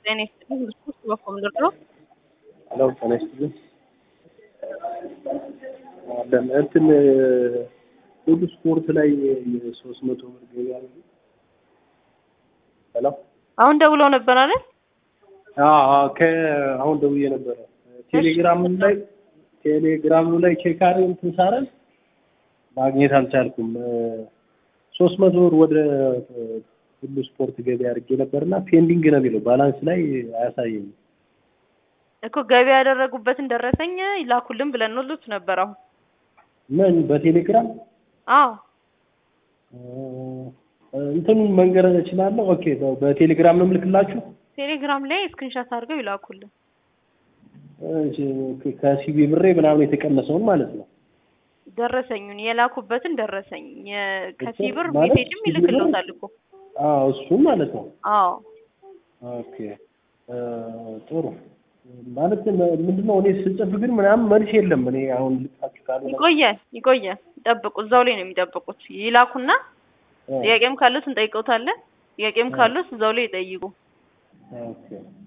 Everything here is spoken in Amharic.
ጤና ይስጥልኝ ብስኩት በኮም ድርድሮ ሄሎ ጤና ይስጥልኝ አለን እንትን ሁሉ ስፖርት ላይ የሶስት መቶ ብር ገቢ አለ ሄሎ አሁን ደውለው ነበር አይደል? አሁን ደውዬ ነበረ ቴሌግራም ላይ ቴሌግራም ላይ ቼክ አድርገን እንትን ሳረን ማግኘት አልቻልኩም። ሶስት መቶ ብር ወደ ሁሉ ስፖርት ገቢ አድርጌ ነበርና ፔንዲንግ ነው የሚለው ባላንስ ላይ አያሳየኝም። እኮ ገቢ ያደረጉበትን ደረሰኝ ይላኩልን ብለን ነው ሉት ነበር። አሁን ምን በቴሌግራም አዎ እንትኑን መንገር እችላለሁ። ኦኬ በቴሌግራም ነው የምልክላችሁ። ቴሌግራም ላይ ስክሪንሻት አድርገው ይላኩልን። ከሲቢ ብሬ ምናምን የተቀነሰውን ማለት ነው። ደረሰኙን የላኩበትን ደረሰኝ ከሲብር ማለት ሜሴጅም ይልክልዎታል እኮ። አዎ እሱን ማለት ነው። አዎ ኦኬ ጥሩ ማለት ምንድነው? እኔ ስጽፍ ግን ምናምን መልስ የለም። እኔ አሁን ልጻችሁ ካሉ ይቆያል ይቆያል። ይጠብቁ፣ እዛው ላይ ነው የሚጠብቁት። ይላኩና ጥያቄም ካሉት እንጠይቀውታለን። ጥያቄም ካሉት እዛው ላይ ይጠይቁ። ኦኬ